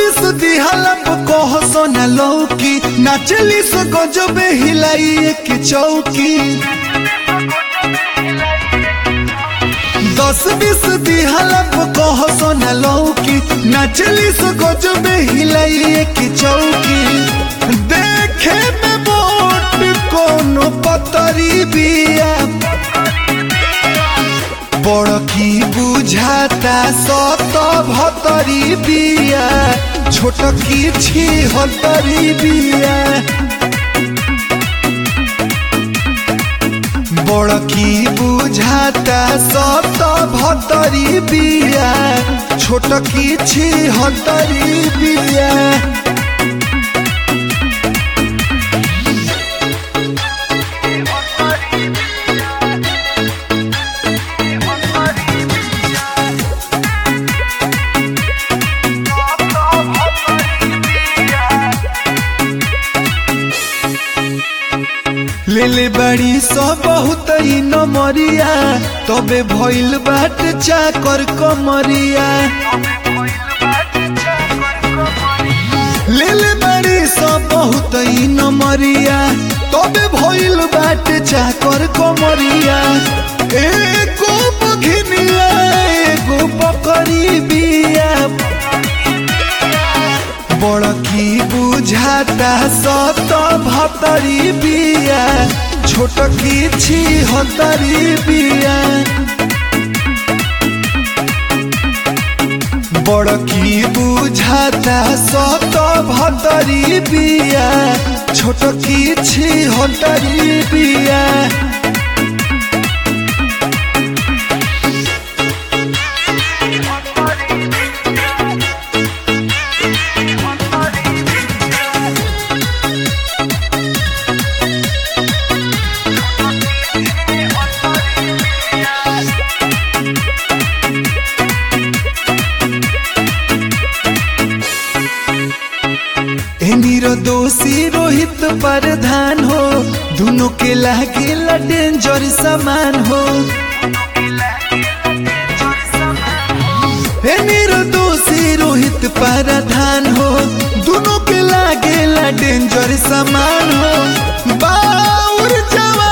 बिस दिहलब कह सोना लौकी नाचली से गजबे हिलाई एक चौकी दस बीस दिहलब कह सोना लौकी नाचली से गजबे हिलाई एक चौकी देखे में मोट कोनो पतरी बिया बड़की बुझाता सत भतरी बिया छोटकी छिहत्तरी बिया बड़की बुझाता सत भतरी बिया छोटकी छिहत्तरी बिया लेले बड़ी सो बहुत ही नमरिया तबे भइल बाट चाकर कमरिया लेले बड़ी सो बहुत ही नमरिया तबे भइल बाट चाकर कमरिया एगो बघिनिया एगो बकरी बिया बड़की बुझाता सत भतरी बिया छोटकी छिहत्तरी बिया बड़की बुझाता सत भतरी बिया छोटकी छिहत्तरी बिया दोषी रोहित प्रधान हो दोनों के लागे डेंजर समान हो दोषी रोहित प्रधान हो दोनों के लागे डेंजर समान हो बाउर जवा